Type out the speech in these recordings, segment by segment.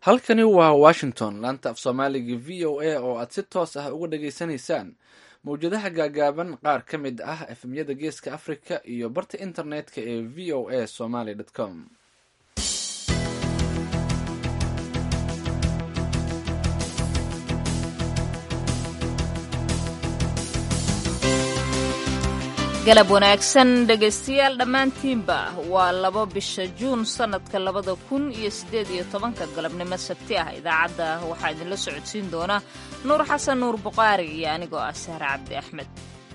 halkani waa washington laanta af soomaaliga v o a oo aad si toos ah uga dhageysanaysaan mawjadaha gaagaaban qaar ka mid ah efemyada geeska africa iyo barta internetka ee v o a somaly com galab wanaagsan dhegaystayaal dhammaantiinba waa labo bisha juun sannadka labada kun iyo siddeed iyo tobanka galabnimo sabti ah idaacadda waxaa idinla socodsiin doona nuur xasan nuur buqaari iyo anigoo ah sahre cabdi axmed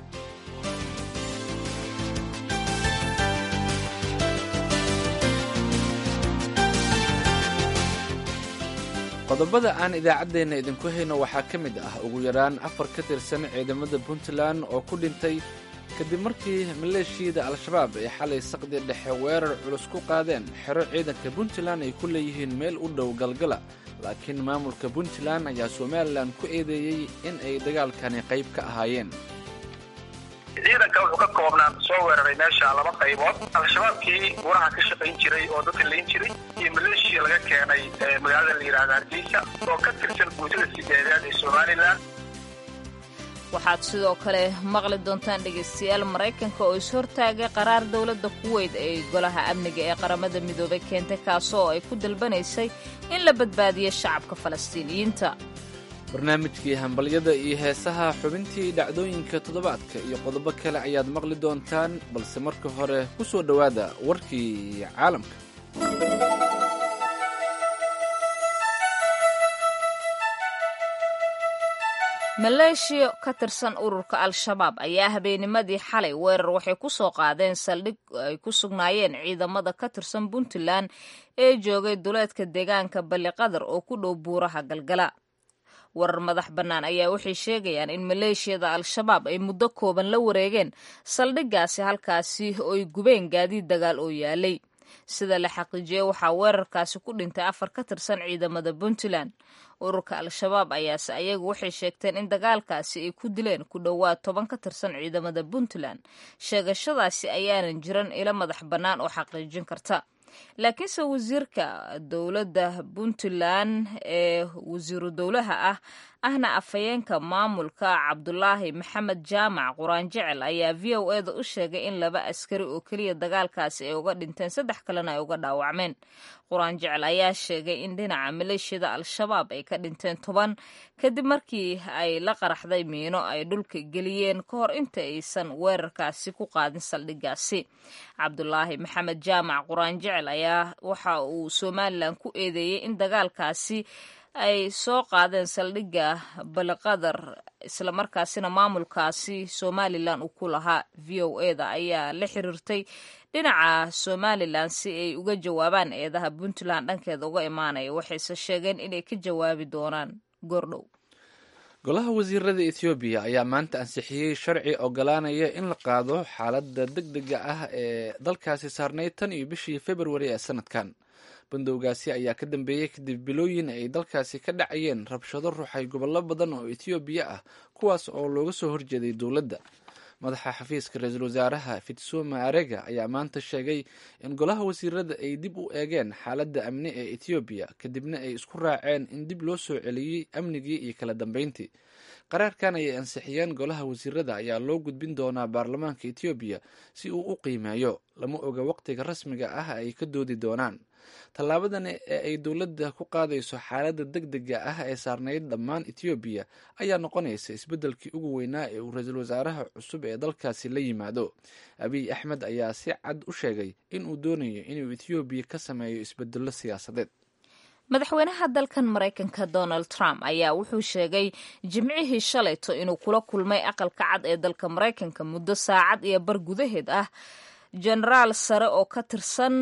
qodobada aan idaacaddeenna idinku hayno waxaa ka mid ah ugu yaraan afar ka tirsan ciidamada puntland oo ku dhintay kadib markii maleeshiyada al-shabaab ay xalay saqdi dhexe weerar culus ku qaadeen xero ciidanka puntland ay ku leeyihiin meel u dhow galgala laakiin maamulka puntland ayaa somalilan ku eedeeyey in ay dagaalkani qayb ka ahaayeen ciidanka wuxuu ka koobnaan soo weeraray meesha laba qaybood al-shabaabkii waraha ka shaqayn jiray oo dadka layn jiray iyo maleeshiya laga keenay magaalada la yidhahda hargeysa oo ka tirsan guutada sideedaad ee somalilan waxaad sidoo kale maqli doontaan dhegaystayaal maraykanka oo is-hortaagay qaraar dowladda kuweyd ee golaha amniga ee qaramada midoobay keentay kaasoo ay ku dalbanaysay in la badbaadiyo shacabka falastiiniyiinta barnaamijkii hambalyada iyo heesaha xubintii dhacdooyinka toddobaadka iyo qodobo kale ayaad maqli doontaan balse marka hore ku soo dhowaada warkii caalamka maleeshiya ka tirsan ururka al-shabaab ayaa habeennimadii xalay weerar waxay ku soo qaadeen saldhig ay ku sugnaayeen ciidamada ka tirsan puntland ee joogay duleedka deegaanka balliqadar oo ku dhow buuraha galgala warar madax bannaan ayaa waxay sheegayaan in maleeshiyada al-shabaab ay muddo kooban la wareegeen saldhiggaasi halkaasi ooy gubeen gaadiid dagaal oo yaalay sida la xaqiijiyey waxaa weerarkaasi ku dhintay afar ka tirsan ciidamada puntland ururka al-shabaab ayaase ayagu waxay sheegteen in dagaalkaasi ay ku dileen ku dhowaad toban ka tirsan ciidamada puntland sheegashadaasi ayaanan jiran ilo madax bannaan oo xaqiijin karta laakiinse wasiirka dowladda puntland ee wasiiru dowlaha ah ahna afhayeenka maamulka cabdulaahi maxamed jaamac quraan jecel ayaa v o eda u sheegay in laba askari oo keliya dagaalkaasi ay uga dhinteen saddex kalena ay uga dhaawacmeen quraan jecel ayaa sheegay in dhinaca maleeshiyada al-shabaab ay ka dhinteen toban kadib markii ay la qaraxday miino ay dhulka geliyeen ka hor inta aysan weerarkaasi ku qaadin saldhiggaasi cabdulaahi maxamed jaamac quraan jecel ayaa waxa uu somalilan ku eedeeyey in dagaalkaasi ay soo qaadeen saldhigga baliqadar islamarkaasina maamulkaasi somalilan uu ku lahaa v o eda ayaa la xiriirtay dhinaca somalilan si ay uga jawaabaan eedaha puntland dhankeeda uga imaanaya waxayse sheegeen inay ka jawaabi doonaan goordhow golaha wasiirada ethoobiya ayaa maanta ansixiyey sharci ogolaanaya in la qaado xaaladda deg dega ah ee dalkaasi saarnayd tan iyo bishii februari ee sanadkan bandowgaasi ayaa ka dambeeyey kadib bilooyin ay dalkaasi ka dhacayeen rabshado ruuxay gobollo badan oo ethoobiya ah kuwaas oo looga soo horjeeday dowladda madaxa xafiiska ra-iisul wasaaraha fitsuma arega ayaa maanta sheegay in golaha wasiirada ay dib u eegeen xaaladda amni ee ethoobiya kadibna ay isku raaceen in dib loo soo celiyey amnigii iyo kala dambeyntii qaraarkan ayay ansixiyeen golaha wasiirada ayaa loo gudbin doonaa baarlamaanka ethoobiya si uu u qiimeeyo lama oga waqtiga rasmiga ah ay ka doodi doonaan tallaabadan ee ay dowladda ku qaadayso xaaladda deg dega ah ee saarnayd dhammaan ethoobiya ayaa noqonaysa isbeddelkii ugu weynaa ee uu ra-iisul wasaaraha cusub ee dalkaasi la yimaado abiy axmed ayaa si cad u sheegay in uu doonayo inuu ethoobiya ka sameeyo isbedello siyaasadeed madaxweynaha dalkan maraykanka donald trump ayaa wuxuu sheegay jimcihii shalayto inuu kula kulmay aqalka cad ee dalka maraykanka muddo saacad iyo bar gudaheed ah jenaraal sare oo ka tirsan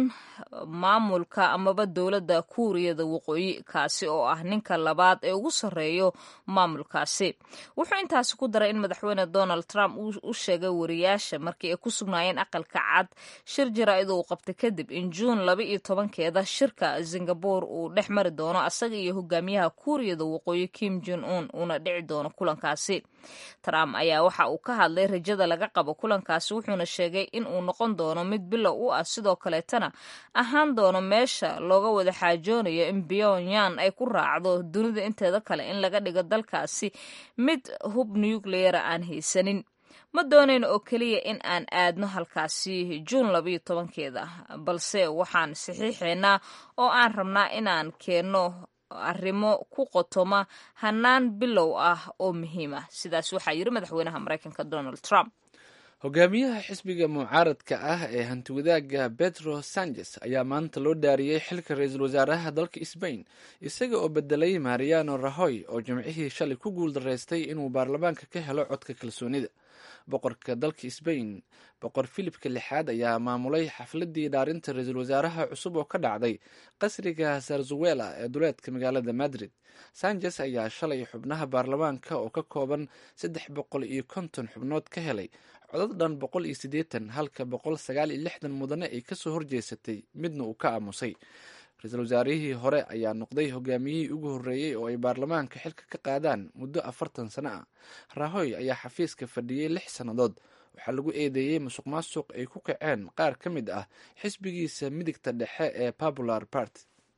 maamulka amaba dowladda kuuriyada waqooyi kaasi oo ah ninka labaad ee ugu sarreeyo maamulkaasi wuxuu intaasi ku daray in madaxweyne donald trump u sheegay wariyaasha markii ay ku sugnaayeen aqalka cad shir jaraa'id uu qabtay kadib in juun laba iyo tobankeeda shirka singabore uu dhex mari doono asaga iyo hogaamiyaha kuuriyada waqooyi kim jon un uuna dhici doono kulankaasi trump ayaa waxa uu ka hadlay rajada laga qabo kulankaasi wuxuuna sheegay in uu noqon doono mid bilow u ah sidoo kaleetana ahaan doono meesha looga wada xaajoonayo in pyongyang ay ku raacdo dunida inteeda kale in laga dhigo dalkaasi mid hub nucleara aan haysanin ma doonayno oo keliya in aan aadno halkaasi juun labayo tobankeeda balse waxaan saxiixaynaa oo aan rabnaa inaan keenno arrimo ku qotoma hanaan bilow ah oo muhiim ah sidaas waxaa yiri madaxweynaha maraykanka donald trump hogaamiyaha xisbiga mucaaradka ah ee hantiwadaaga betro sanchez ayaa maanta loo dhaariyey xilka ra-iisul wasaaraha dalka sbain isaga oo bedelay mariano rahoy oo jimcihii shalay ku guuldaraystay inuu baarlamaanka ka helo codka kalsoonida boqorka dalka sbain boqor filipka lixaad ayaa maamulay xafladii dhaarinta ra-iisul wasaaraha cusub oo ka dhacday qasriga sarzuwela ee duleedka magaalada madrid sanchez ayaa shalay xubnaha baarlamaanka oo ka kooban saddex boqol iyo konton xubnood ka helay codad dhan boqol iyo siddeetan halka boqol sagaal iyo lixdan mudane ay kasoo horjeesatay midna uu ka aamusay ra-iisul wasaarihii hore ayaa noqday hogaamiyihii ugu horreeyey oo ay baarlamaanka xilka ka qaadaan muddo afartan sano ah rahoy ayaa xafiiska fadhiyey lix sannadood waxaa lagu eedeeyey musuq maasuq ay ku kaceen qaar ka mid ah xisbigiisa midigta dhexe ee popular party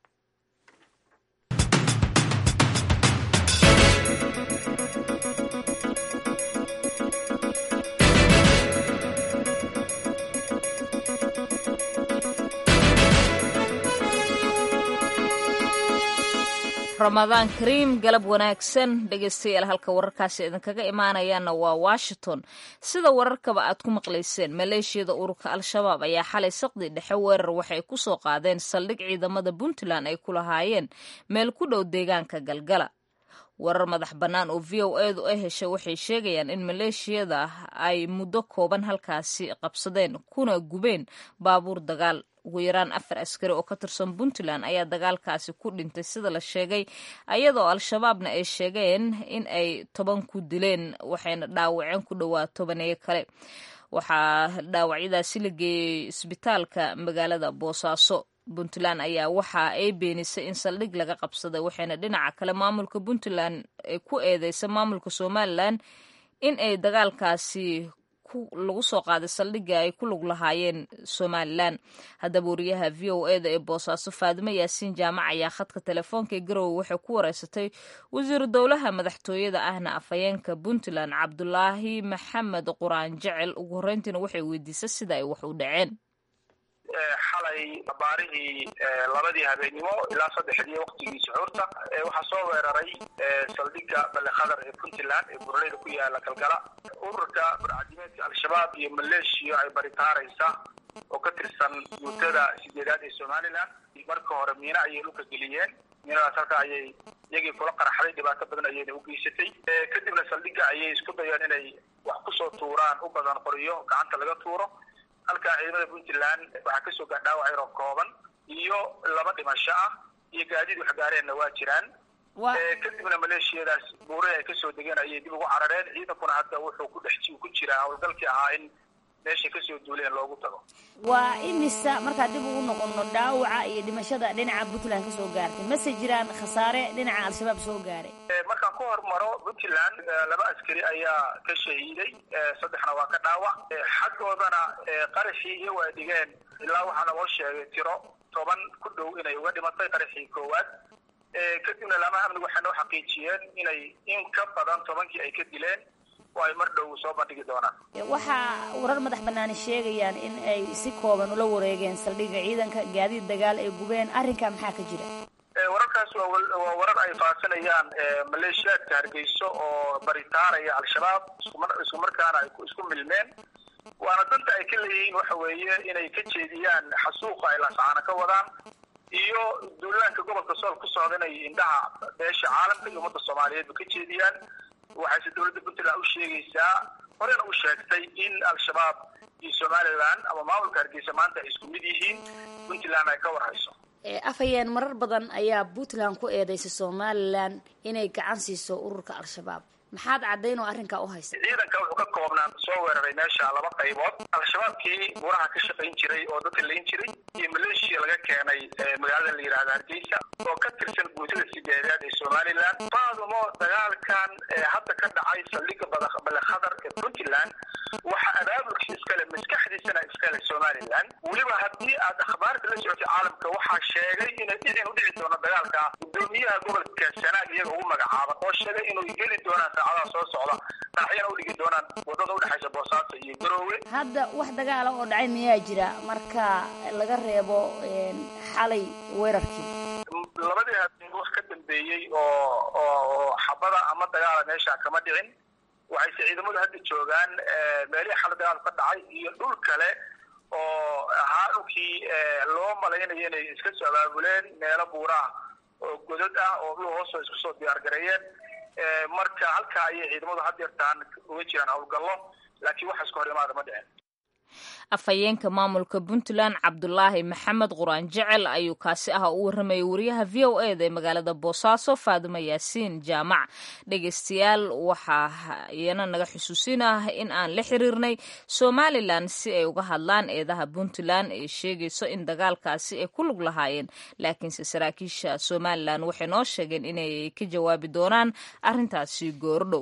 ramadaan kariim galab wanaagsan dhegeystayaal halka wararkaasi idinkaga imaanayaana waa washington sida wararkaba aad ku maqlayseen maleeshiyada ururka al-shabaab ayaa xalay saqdi dhexe weerar waxay ku soo qaadeen saldhig ciidamada puntland ay ku lahaayeen meel ku dhow deegaanka galgala warar madax bannaan oo v o edu ay heshay waxay sheegayaan in maleeshiyada ay muddo kooban halkaasi qabsadeen kuna gubeen baabuur dagaal ugu yaraan afar askari oo ka tirsan puntland ayaa dagaalkaasi ku dhintay sida la sheegay ayadoo al-shabaabna ay sheegeen in ay toban ku dileen waxayna dhaawaceen ku dhowaa tobaneeyo kale waxaa dhaawacyadaasi la geeyey isbitaalka magaalada boosaaso puntland ayaa waxa ay beenisay in saldhig laga qabsaday waxayna dhinaca kale maamulka puntland ku eedeysa maamulka somalilan in ay dagaalkaasi lagu soo qaaday saldhigga ay ku lug lahaayeen somalilan haddaba wariyaha v o eda ee boosaaso faadimo yaasiin jaamac ayaa khadka telefoonka ee garowe waxay ku wareysatay wasiiru dowlaha madaxtooyada ahna afhayeenka puntland cabdulaahi maxamed quraan jecel ugu horreyntiina waxay weydiisay sida ay wax u dhaceen xalay baarihii labadii habeennimo ilaa saddexdii waktigii suxuurta waxaa soo weeraray saldhigga ballekhadar ee puntland ee buraleyda ku yaala galgala ururka burcadimeedka al-shabaab iyo maleeshiya ay baritaaraysa oo ka tirsan guutada sideedaad ee somalilan marka hore miina ayay dhulka geliyeen miinadaas halka ayay iyagii kula qaraxday dhibaato badan ayayna u geysatay kadibna saldhigga ayay isku dayeen inay wax kusoo tuuraan u badan qoriyo gacanta laga tuuro halkaa ciidamada puntland waxaa kasoo gaa dhaawac yaroo kooban iyo laba dhimasho ah iyo gaadiid wax gaareenna waa jiraan kadibna maleeshiyadaas buurahi ay kasoo degeen ayay dib ugu carareen ciidankuna hadda wuxuu ku dhex ku jiraa howlgalkii ahaa in meeshay kasoo duuleen loogu tago waa imisa markaa dib ugu noqono dhaawaca iyo dhimashada dhinaca puntland kasoo gaartay mase jiraan khasaare dhinaca al-shabaab soo gaaray markaan ku hormaro puntland laba askari ayaa ka shahiiday saddexna waa ka dhaawac xaggoodana qaraxii iyo waa dhigeen ilaa waxaa naloo sheegay tiro toban ku dhow inay uga dhimatay qaraxii koowaad kadibna laamaha amnigu waxay noo xaqiijiyeen inay in ka badan tobankii ay ka dileen oo ay mar dhow soo bandhigi doonaan waxaa warar madax banaani sheegayaan in ay si kooban ula wareegeen saldhigga ciidanka gaadiid dagaal ay gubeen arrinkaa maxaa ka jira wararkaas waa warar ay faasinayaan maleeshiyaadka hargeyso oo baritaaraya al-shabaab isku markaana ay isku milmeen waana danta ay ka leeyihiin waxa weeye inay ka jeediyaan xasuuqa ay lasacaana ka wadaan iyo duulaanka gobolka sool ku socda inay indhaha beesha caalamka iyo ummadda soomaaliyeedba ka jeediyaan waxayse dowladda puntland u sheegaysaa horena u sheegtay in al-shabaab iyo somalilan ama maamulka hargeysa maanta ay isku mid yihiin puntland ay ka warhayso afhayeen marar badan ayaa puntland ku eedeysay somalilan inay gacan siiso ururka al-shabaab maxaad caddayn oo arrinkaa u haysa ciidanka wuxuu ka koobnaan soo weeraray meesha laba qaybood al-shabaabkii buraha ka shaqayn jiray oo dadka layn jiray iyo maleeshiya laga keenay magaalada la yidhahda hargeysa oo ka tirsan guutada sideedaad ee somalilan faadumo dagaalkan hadda ka dhacay saldhiga balekadar ee puntland waxa abaabulkiisa iskale maskaxdiisana iskale somalilan weliba haddii aad akhbaarta la socotay caalamka waxaa sheegay inay dhicin u dhici doono dagaalka gudoomiyaha gobolka sanaag iyaga ugu magacaaban oo sheegay inuu geli doonaan saacadaha soo socda raaxyana u dhigi doonaan wadada udhexaysa boosaaso iyo garoowe hadda wax dagaala oo dhacay miyaa jira marka laga reebo xalay weerarkii labadii habeen wax ka dambeeyey oo oo xabada ama dagaala meesha kama dhicin waxayse ciidamadu hadda joogaan meelihii xala dagaal ka dhacay iyo dhul kale oo ahaa dhulkii loo malaynayo inay iska soo abaabuleen meelo buuraah oo godad ah oo dhul hoosoo isku soo diyaar gareeyeen marka halkaa ayay ciidamadu had yartaan uga jiraan howlgallo laakiin wax iska hor imaada ma dhicin afhayeenka maamulka puntland cabdulaahi maxamed quraan jecel ayuu kaasi ah u warramayay wariyaha v o e da ee magaalada boosaaso faadimo yaasiin jaamac dhegeystayaal waxaa iyana naga xusuusin ah in aan la xiriirnay somalilan si ay uga hadlaan eedaha puntland ee sheegayso in dagaalkaasi ay ku lug lahaayeen laakiinse saraakiisha somalilan waxay noo sheegeen inay ka jawaabi doonaan arrintaasi goordhow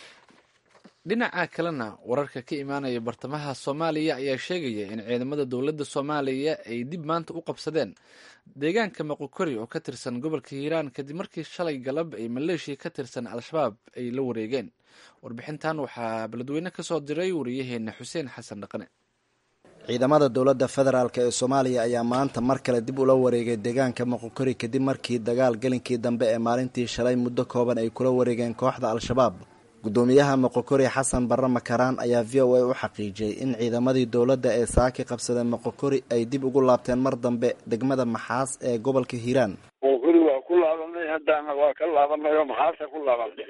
dhinaca kalena wararka ka imaanaya bartamaha soomaaliya ayaa sheegaya in ciidamada dowladda soomaaliya ay dib maanta u qabsadeen deegaanka maqokori oo ka tirsan gobolka hiiraan kadib markii shalay galab ay maleeshiya ka tirsan al-shabaab ay la wareegeen warbixintan waxaa beledweyne ka soo diray wariyaheena xuseen xasan dhaqane ciidamada dowladda federaalk ee soomaaliya ayaa maanta mar kale dib ula wareegay deegaanka maqokori kadib markii dagaal gelinkii dambe ee maalintii shalay muddo kooban ay kula wareegeen kooxda al-shabaab gudoomiyaha moqokori xasan barre makaraan ayaa v o a u xaqiijiyey in ciidamadii dowladda ee saaki qabsadeen moqokori ay dib ugu laabteen mar dambe degmada maxaas ee gobolka hiiraan moqokori waa ku laabanay haddaana waa ka laabanay oo maxaasa ku laabanay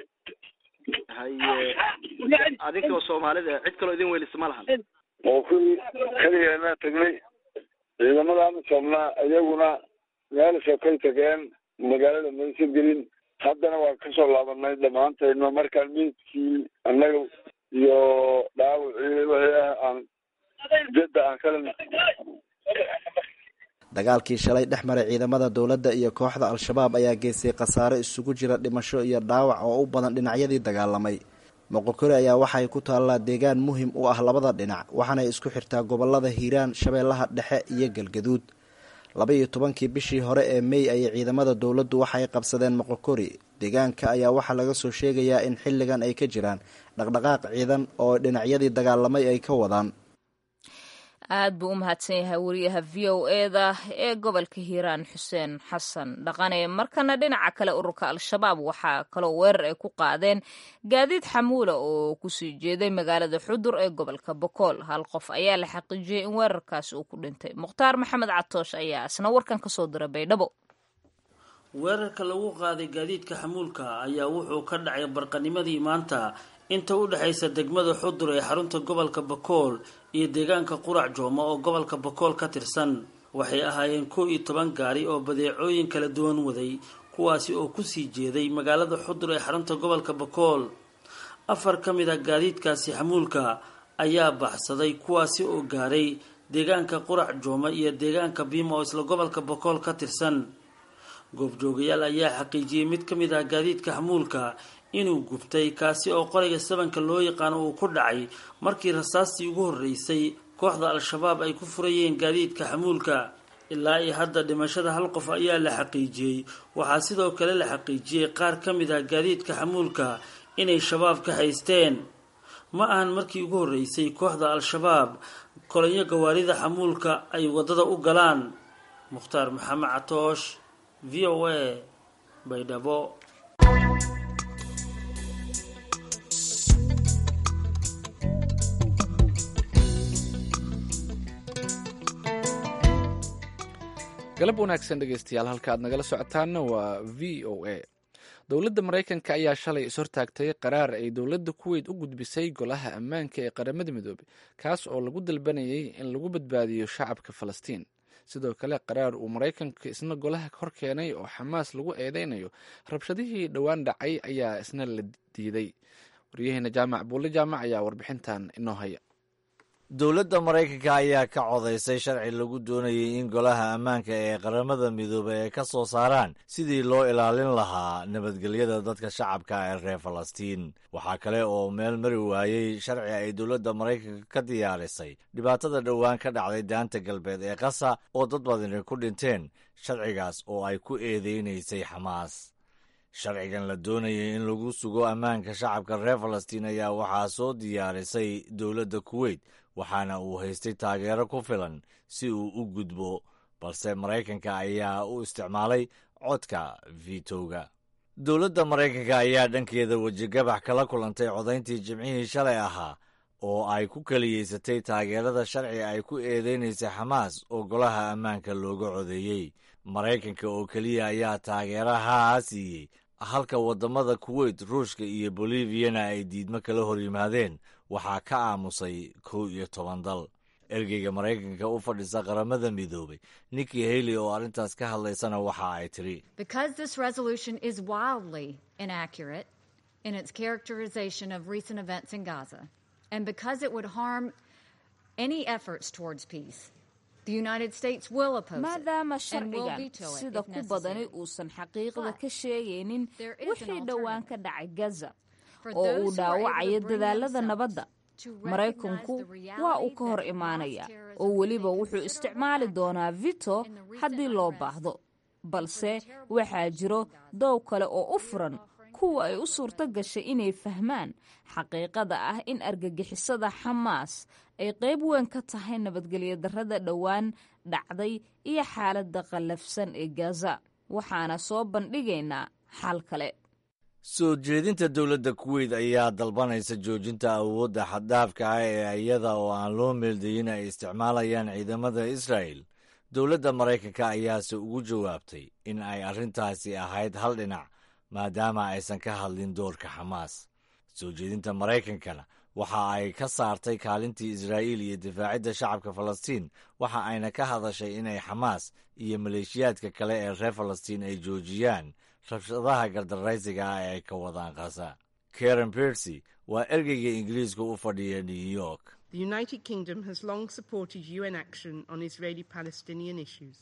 haye adinkoo soomaalida cid kaloo idin weylisa ma lahan moqokori keligeena tagnay ciidamadaana soomnaa iyaguna meel sokay tageen magaalada maysa gelin haddana waa kasoo laabanay dhammaantayno markaan miidkii annaga iyo dhaawacii wixii ah aan jadda aan kala dagaalkii shalay dhex maray ciidamada dowladda iyo kooxda al-shabaab ayaa geystay khasaare isugu jira dhimasho iyo dhaawac oo u badan dhinacyadii dagaalamay moqokori ayaa waxay ku taallaa deegaan muhim u ah labada dhinac waxaanay isku xirtaa gobolada hiiraan shabeellaha dhexe iyo galgaduud laba iyo tobankii bishii hore ee mey ayay ciidamada dowladdu waxay qabsadeen moqokori deegaanka ayaa waxaa laga soo sheegayaa in xilligan ay ka jiraan dhaqdhaqaaq ciidan oo dhinacyadii dagaalamay ay ka wadaan aad buu u mahadsan yahay wariyaha v o e da ee gobolka hiiraan xuseen xasan dhaqane markana dhinaca kale ururka al-shabaab waxaa kaloo weerar ay ku qaadeen gaadiid xamuula oo kusii jeeday magaalada xudur ee gobolka bokool hal qof ayaa la xaqiijiyey in weerarkaasi uu ku dhintay mukhtaar maxamed catoosh ayaa isna warkan kasoo dira baydhabo weerarka lagu qaaday gaadiidka xamuulka ayaa wuxuu ka dhacay barqanimadii maanta inta u dhexaysa degmada xudur ee xarunta gobolka bakool iyo deegaanka qurac jooma oo gobolka bakool ka tirsan waxay ahaayeen kow iyo toban gaari oo badeecooyin kala duwan waday kuwaasi oo kusii jeeday magaalada xudur ee xarunta gobolka bakool afar ka mid a gaadiidkaasi xamuulka ayaa baxsaday kuwaasi oo gaaray deegaanka qurac jooma iyo deegaanka biima oo isla gobolka bakool ka tirsan goobjoogayaal ayaa xaqiijiyey mid ka mid ah gaadiidka xamuulka inuu gubtay kaasi oo qorayga sabanka loo yaqaano uu ku dhacay markii rasaastii ugu horreysay kooxda al-shabaab ay ku furayeen gaadiidka xamuulka ilaa iyo hadda dhimashada hal qof ayaa la xaqiijiyey waxaa sidoo kale la xaqiijiyey qaar ka mid ah gaadiidka xamuulka inay shabaab ka haysteen ma ahan markii ugu horreysay kooxda al-shabaab kolonyo gawaarida xamuulka ay waddada u galaan mukhtaar maxamed catoosh v o a baydhabo galab wanaagsan dhegeystayaal halka aad nagala socotaana waa v o a dowladda maraykanka ayaa shalay ishortaagtay qaraar ay dowladda kuweyt u gudbisay golaha ammaanka ee qaramada midoobey kaas oo lagu dalbanayay in lagu badbaadiyo shacabka falastiin sidoo kale qaraar uu maraykanka isna golaha hor keenay oo xamaas lagu eedeynayo rabshadihii dhowaan dhacay ayaa isna la diiday waryaheena jaamac buulle jaamac ayaa warbixintan inoo haya dowladda maraykanka ayaa ka codaysay sharci lagu doonayay in golaha ammaanka ee qaramada midoobay ay ka soo saaraan sidii loo ilaalin lahaa nabadgelyada dadka shacabka ee reer falastiin waxaa kale oo meel mari waayey sharci ay dowladda maraykanka ka diyaarisay dhibaatada dhowaan ka dhacday daanta galbeed ee qasa oo dad badani ku dhinteen sharcigaas oo ay ku eedeynaysay xamaas sharcigan la doonayay in lagu sugo ammaanka shacabka reer falastiin ayaa waxaa soo diyaarisay dowladda kuweyt waxaana uu haystay taageero ku filan si uu u gudbo balse maraykanka ayaa u isticmaalay codka vitowga dowladda maraykanka ayaa dhankeeda wejigabax kala kulantay codayntii jimcihii shalay ahaa oo ay ku keliyeysatay taageerada sharci ay ku eedeynaysay xamaas oo golaha ammaanka looga codeeyey maraykanka oo keliya ayaa taageerahaa siiyey halka waddamada kuweyt ruushka iyo boliviyana ay diidmo kala hor yimaadeen waxaa ka aamusay kow iyo toban dal ergeyga maraykanka u fadhisa qaramada midoobay nikki haley oo arrintaas ka hadlaysana waxa ay tidhi maadaama sharcigan sida ku badani uusan xaqiiqda ka sheegaynin wixii dhowaan ka dhacay gaza oo uu dhaawacayo dadaalada nabadda maraykanku waa uu ka hor imaanaya oo weliba wuxuu isticmaali doonaa vito haddii loo baahdo balse waxaa jiro doow kale oo u furan kuwa ay u suurto gashay inay fahmaan xaqiiqada ah in argagixisada xamaas ay qayb weyn ka tahay nabadgelyo darrada dhowaan dhacday iyo xaaladda qallafsan ee gaza waxaana soo bandhigaynaa xal kale soo jeedinta dowladda kuweyt ayaa dalbanaysa joojinta awoodda xaddaafka ah ee iyada oo aan loo meeldayin ay isticmaalayaan ciidamada israa'el dowladda maraykanka ayaase ugu jawaabtay in ay arrintaasi ahayd hal dhinac maadaama aysan ka hadlin doorka xamaas soo jeedinta maraykankana waxa ay ka saartay kaalintii israa'iil iyo difaacidda shacabka falastiin waxa ayna ka hadashay inay xamaas iyo maleeshiyaadka kale ee reer falastiin ay joojiyaan rabshadaha gardaraysiga ah ee ay ka wadaan kasa karen bersy waa ergeyga ingiriiska u fadhiya new york The United Kingdom has long supported UN action on Israeli Palestinian issues.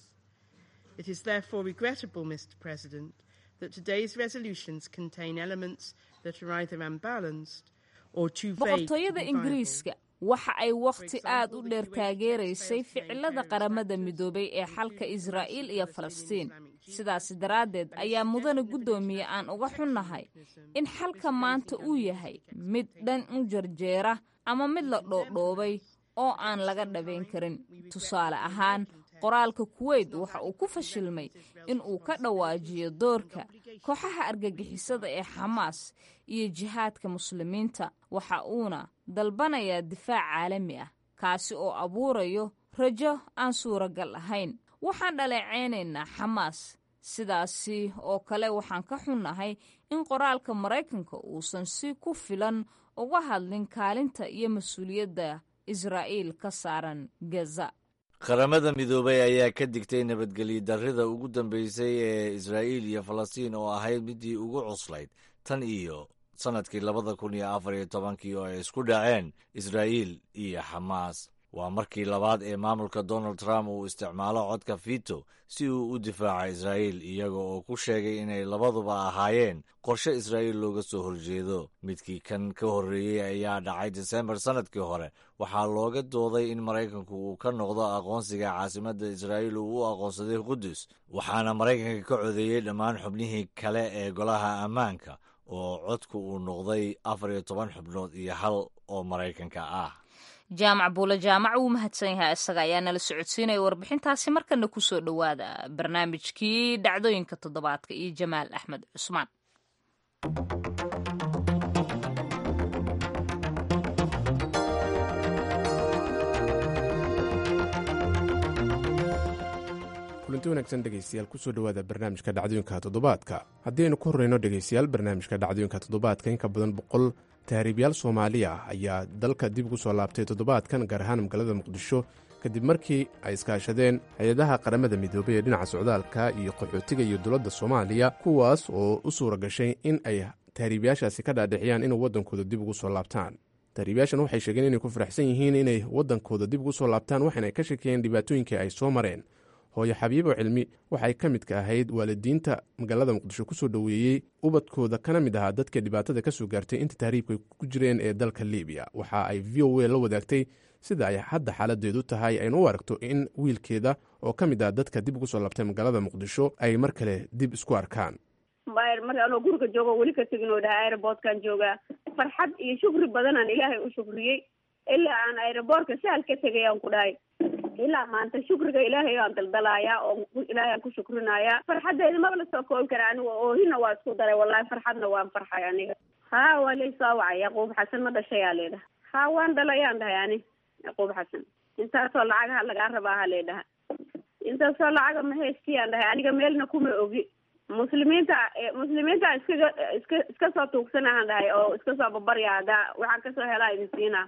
It is therefore regrettable, Mr. President, that today's resolutions contain elements that are either unbalanced or too vague. boqortooyada ingiriiska waxa ay wakhti aad u dheer taageeraysay ficilada qaramada midoobay ee xalka israa'iil iyo falastiin sidaasi daraaddeed ayaa mudane guddoomiye aan uga xunnahay in xalka maanta uu yahay mid dhan u jarjeera ama mid la dhoodhoobay oo aan laga dhabayn karin tusaale ahaan qoraalka kuweyt waxa uu ku fashilmay in uu ka dhawaajiyo doorka kooxaha argagixisada ee xamaas iyo jihaadka muslimiinta waxa uuna dalbanayaa difaac caalami ah kaasi oo abuurayo rajo aan suuragal ahayn waxaan dhaleecaynaynaa xamaas sidaasi oo kale waxaan ka xunnahay in qoraalka maraykanka uusan si ku filan uga hadlin kaalinta iyo mas-uuliyadda israa'iil ka saaran gaza qaramada midoobay ayaa ka digtay nabadgelyo darrida ugu dambeysay ee israa'iil iyo falastiin oo ahayd midii ugu cuslayd tan iyo sannadkii labada kun iyo afar iyo tobankii oo ay isku dhaceen israa'iil iyo xamaas waa markii labaad ee maamulka donald trump uu isticmaalo codka fito si uu u difaaco israa'iil iyaga oo ku sheegay inay labaduba ahaayeen qorshe israa'iil looga soo horjeedo midkii kan ka horreeyey ayaa dhacay disembar sannadkii hore waxaa looga dooday in maraykanku uu ka noqdo aqoonsiga caasimadda israa'iil uu u aqoonsaday qudus waxaana maraykanka ka codeeyey dhammaan xubnihii kale ee golaha ammaanka oo codku uu noqday afar iyo toban xubnood iyo hal oo maraykanka ah jaamac buule jaamac wuu mahadsan yahay isaga ayaa nala socodsiinaya warbixintaasi markana kusoo dhowaada barnaamijkii dhacdooyinka toddobaadka iyo jamaal axmed cusmaan kulanti wanaagsan dhegaystayaal kusoo dhowaada barnaamijka dhacdooyinka toddobaadka haddii aynu ku horreyno dhegaystayaal barnaamijka dhacdooyinka toddobaadka in ka badan boqol tahriibyaal soomaali ah ayaa dalka dib ugu soo laabtay toddobaadkan gaar ahaan magaalada muqdisho kadib markii ay iskaashadeen hay-adaha qaramada midoobay ee dhinaca socdaalka iyo qaxootiga iyo dowladda soomaaliya kuwaas oo u suura gashay in ay tahriibyaashaasi ka dhaadhiciyaan inuu waddankooda dib ugu soo laabtaan tahriibayaashan waxay sheegeen inay ku faraxsan yihiin inay waddankooda dib ugu soo laabtaan waxaana ay ka shekeeyeen dhibaatooyinkii ay soo mareen hooyo xabiibo cilmi waxay ka midka ahayd waalidiinta magaalada muqdisho kusoo dhoweeyey ubadkooda kana mid ahaa dadka dhibaatada ka soo gaartay inta tahriibka ku jireen ee dalka libiya waxa ay v o a la wadaagtay sida ay hadda xaaladeedu tahay ayna u aragto in wiilkeeda oo ka mid ah dadka dib ugu soo laabtay magaalada muqdisho ay mar kale dib isku arkaan mar anoo guriga joogo weli ka tegin oo dhaha aerobortkan joogaa farxad iyo shukri badanaan ilaahay u shukriyey ilaa aan aerobortka sahal ka tegay aan ku dhahay ilaa maanta shukriga ilaahay aan daldalaayaa oo ilaahay aan ku shukrinayaa farxaddeeda maba la soo koobi kara aniga oohina waa isku daray wallahi farxadna waan farxay aniga ha waa laysoo wacay yaquub xasan ma dhashayaa leedhaha ha waan dhalayaan dhahay ani yaquub xasan intaasoo lacagaha lagaa rabaa ha leedhaha intaasoo lacaga ma haystiyaan dhahay aniga meelna kuma ogi muslimiinta muslimiinta iskaga iska iska soo tuugsanahan dhahay oo iska soo babarya haddaa waxaan kasoo helaa idin siinaa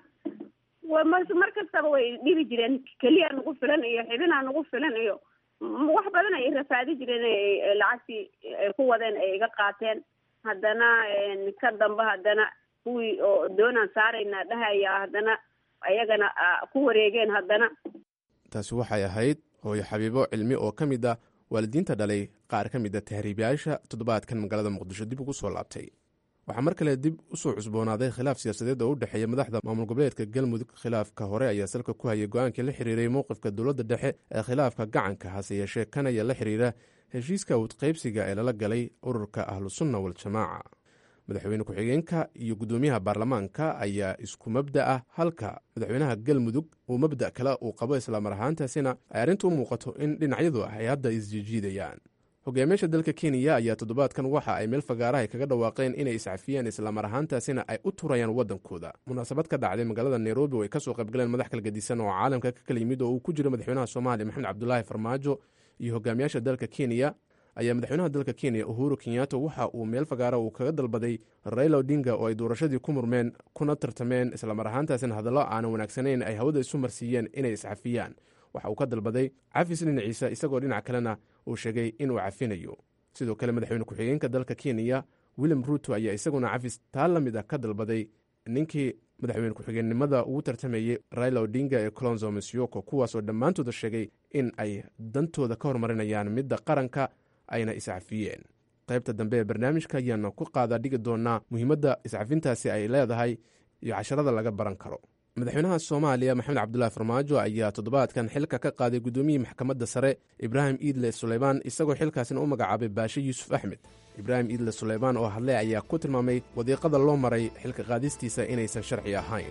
wa mar mar kastaba way dhibi jireen keliya nagu filan iyo xibinaa nagu filan iyo wax badan ay rafaadi jireen lacagtii ay ku wadeen ay iga qaateen haddana ka dambe haddana kuwii oo doonaan saarayna dhahaya haddana ayagana ku wareegeen haddana taasi waxay ahayd hooyo xabiibo cilmi oo ka mid ah waalidiinta dhalay qaar ka mid a tahriibayaasha toddobaadkan magaalada muqdisho dib ugu soo laabtay waxaa mar kale dib usoo cusboonaaday khilaaf siyaasadeed oo u dhexeeya madaxda maamul goboleedka galmudug khilaafka hore ayaa salka ku hayay go-aankii la xiriiray mowqifka dowladda dhexe ee khilaafka gacanka hase yeeshee kan ayaa la xiriira heshiiska udqaybsiga ee lala galay ururka ahlusunna waljamaaca madaxweyne ku-xigeenka iyo guddoomiyaha baarlamaanka ayaa isku mabda ah halka madaxweynaha galmudug uu mabda kale uu qabo islaamar ahaantaasina ay arrintu u muuqato in dhinacyadu ay hadda isjiijiidayaan hogaamiyaasha dalka kenya ayaa toddobaadkan waxa ay meel fagaarahay kaga dhawaaqeen inay iscafiyeen islamar ahaantaasina ay u turayaan waddankooda munaasabad ka dhacday magaalada nairobi oo ay kasoo qaybgaleen madax kala gedisan oo caalamka ka kala yimid oo uu ku jiro madaxweynaha soomaaliya maxamed cabdulaahi farmaajo iyo hogaamiyaasha dalka kenya ayaa madaxweynaha dalka kenya uhuru kenyato waxa uu meel fagaara uu kaga dalbaday raila odinga oo ay doorashadii ku murmeen kuna tartameen islamar ahaantaasina hadallo aanan wanaagsanayn ay hawada isu marsiiyeen inay iscafiyaan waxa uu ka dalbaday cafis dhinaciisa isagoo dhinac kalena uu sheegay inuu cafinayo sidoo kale madaxweyne ku-xigeenka dalka kenya william ruto ayaa isaguna cafis taa la mid ah ka dalbaday ninkii madaxweyne ku-xigeennimada ugu tartamayey raila odinga ee colonzo masioko kuwaasoo dhammaantooda sheegay in ay dantooda ka hormarinayaan midda qaranka ayna iscafiyeen qaybta dambe ee barnaamijka ayaana ku qaadaa dhigi doonaa muhiimadda iscafintaasi ay leedahay iyo casharada laga baran karo madaxweynaha soomaaliya maxamed cabdulaahi farmaajo ayaa toddobaadkan xilka ka qaaday guddoomiyihii maxkamadda sare ibraahim iidle suleymaan isagoo xilkaasina u magacaabay baashe yuusuf axmed ibraahim iidle suleymaan oo hadle ayaa ku tilmaamay wadiiqada loo maray xilka qaadistiisa inaysan sharci ahayn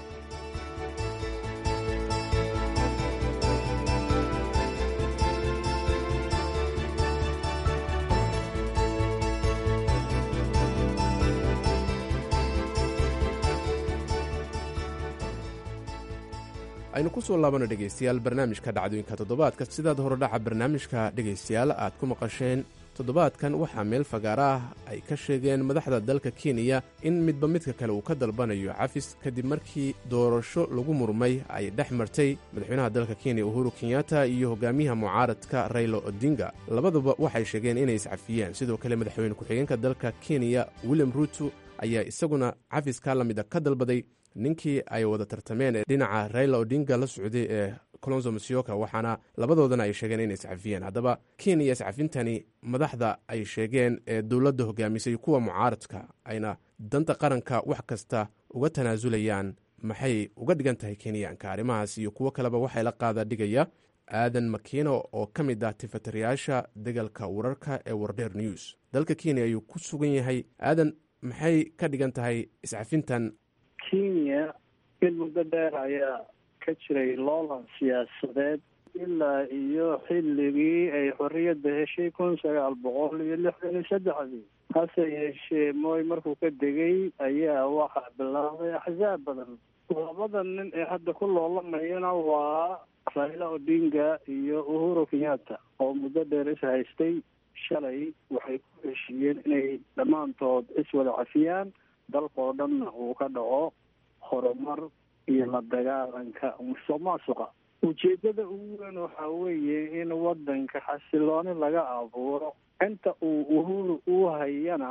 aynu ku soo laabano dhegaystayaal barnaamijka dhacdooyinka toddobaadka sidaad horodhaca barnaamijka dhegaystayaal aad ku maqasheen toddobaadkan waxaa meel fagaara ah ay ka sheegeen madaxda dalka kenya in midba midka kale uu ka dalbanayo cafis kadib markii doorasho lagu murmay ay dhex martay madaxweynaha dalka kenya uhuru kenyatta iyo hogaamiyaha mucaaradka raylo odinga labaduba waxay sheegeen inay iscafiyeen sidoo kale madaxweyne ku-xigeenka dalka kenya william ruto ayaa isaguna cafiskaa la mid a ka dalbaday ninkii ay wada tartameen ee dhinaca rayla odinga la socday ee colonzo masioka waxaana labadoodana ay sheegeen inay iscafiyeen haddaba kenya iscafintani madaxda ay sheegeen ee dowladda hogaamisay kuwa mucaaradka ayna danta qaranka wax kasta uga tanaasulayaan maxay uga dhigan tahay kenyaanka arrimahaas iyo kuwo kaleba waxay la qaada dhigaya aadan makino oo ka mid ah tifatirayaasha degalka wararka ee wardheer news dalka kenya ayuu ku sugan yahay aadan maxay ka dhigan tahay iscafintan kenya in muddo dheer ayaa ka jiray loolan siyaasadeed ilaa iyo xilligii ay xorriyadda heshay kun sagaal boqol iyo lixdan iyo saddexdii hase yeeshee mooy markuu ka degay ayaa waxaa bilaabay axsaab badan labada nin ee hadda ku loolamayana waa raila odinga iyo uhuru kenyatta oo muddo dheer is haystay shalay waxay ku heshiiyeen inay dhammaantood iswada cafiyaan dalkao dhanna uu ka dhaco horumar iyo la dagaalanka musuq maasuqa ujeedada ugu weyn waxaa weeye in wadanka xasilooni laga abuuro inta uu uhuru uu hayana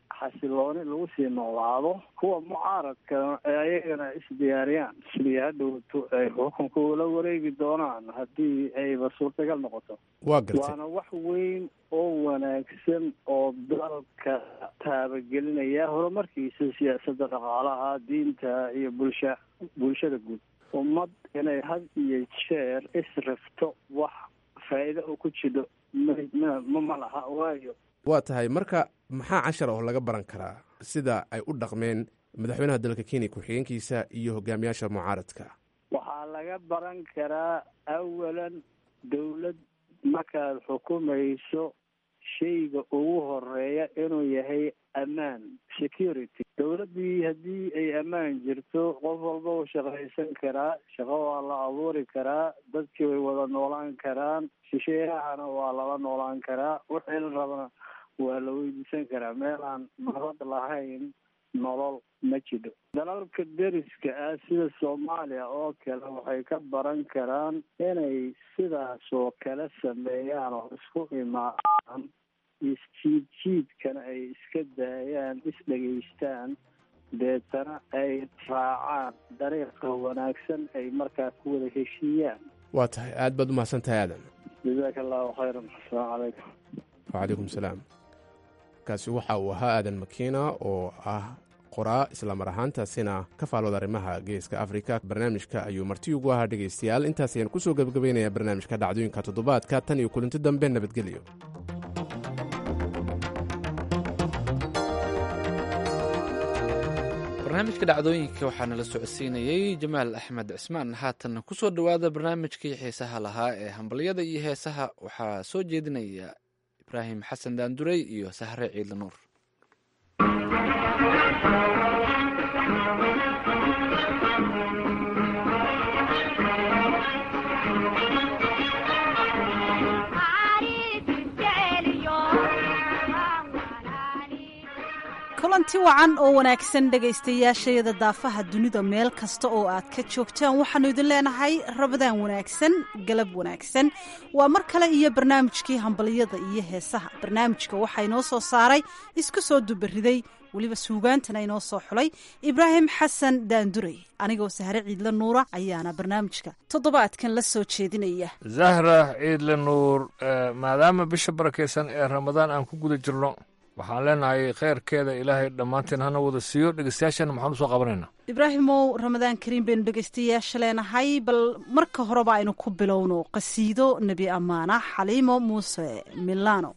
xasilooni lagu sii noolaado kuwa mucaaradka ayagana isdiyaariyaan sidii hadhowto ay xukunka ula wareegi doonaan haddii ayba suurtagal noqoto waa gartay waana wax weyn oo wanaagsan oo dalka taabagelinaya horumarkiisa siyaasadda dhaqaalaha diinta iyo bulsha bulshada guud ummad inay had iyo jeer israfto wax faa'iido oo ku jidho ma ma laha waayo waa tahay marka maxaa cashar oo laga baran karaa sida ay u dhaqmeen madaxweynaha dalka kenya ku-xigeenkiisa iyo hogaamiyaasha mucaaradka waxaa laga baran karaa awalan dowlad markaad xukumayso shayga ugu horeeya inuu yahay ammaan security dowladdii haddii ay ammaan jirto qof walba uu shaqaysan karaa shaqo waa la abuuri karaa dadkii way wada noolaan karaan shisheeyahana waa lala noolaan karaa wixii la rabana waa la weydiisan karaa meel aan nabad lahayn nolol ma jidho dalalka deriska ah sida soomaaliya oo kale waxay ka baran karaan inay sidaas oo kale sameeyaan oo isku imaadaan isjiid jiidkana ay iska daayaan isdhegaystaan deetana ay raacaan dariiqa wanaagsan ay markaa ku wada heshiiyaan waa tahay aad baad u mahadsan tahay aadan jazaaka allahu khayran asalaamu calaykum wacalaykum salaam kaasi waxa uu ahaa aadan makiina oo ah qoraa islamar ahaantaasina ka faalooda arrimaha geeska afrika barnaamijka ayuu marti ugu ahaa dhegaystayaal intaas ayaan kusoo gebagabaynayaa barnaamijka dhacdooyinka toddobaadka tan iyo kulinti dambe nabadgelyo barnaamijka dhacdooyinka waxaa nala socodsiinayey jamaal axmed cismaan haatan kusoo dhowaada barnaamijkii xiisaha lahaa ee hambalyada iyo heesaha waxaa soo jeedinaya ibraahim xasan daanduray iyo sahre ciidla nuur kulanti wacan oo wanaagsan dhegaystayaashayada daafaha dunida meel kasta oo aad ka joogtaan waxaannu idin leenahay rabadaan wanaagsan galab wanaagsan waa mar kale iyo barnaamijkii hambalyada iyo heesaha barnaamijka waxaa inoo soo saaray isku soo dubariday weliba suugaantana inoo soo xulay ibraahim xasan daanduray anigoo sahre ciidle nuura ayaana barnaamijka toddobaadkan la soo jeedinaya zahra ciidle nuur maadaama bisha barakaysan ee ramadaan aan ku guda jirno waxaan leenahay kheyrkeeda ilaahay dhammaanteen hana wada siiyo dhegeystayaashana maxaan usoo qabanaynaa ibraahimow ramadaan kariim baynu dhegaystayaasha leenahay bal marka horeba aynu ku bilowno qasiido nebi ammaana xaliimo muuse milano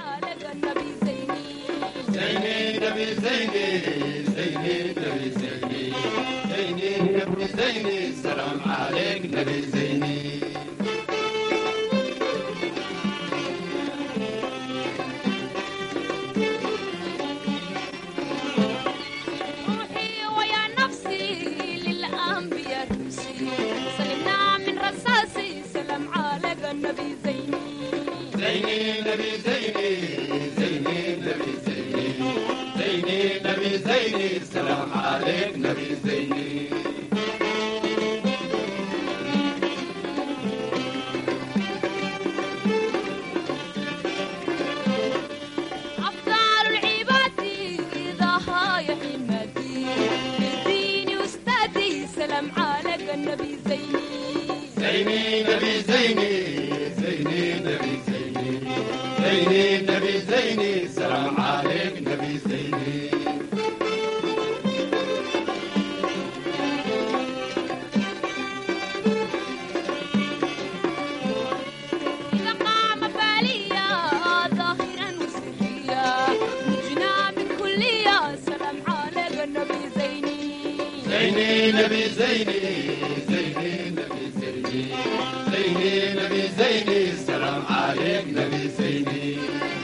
السلام عليك نبي زيني أفضل العباد إذا هاي حمدي ديني وأستاذي سلام عليك النبي زيني زيني نبي زيني زيني نبي زيني زيني نبي زيني سلام عليك نبي زيني إذا قام باليا ظاهرا وسريا نجنا من كلية سلام عليك النبي زيني زيني نبي زيني زيني نبي زيني زيني نبي زيني سلام عليك نبي زيني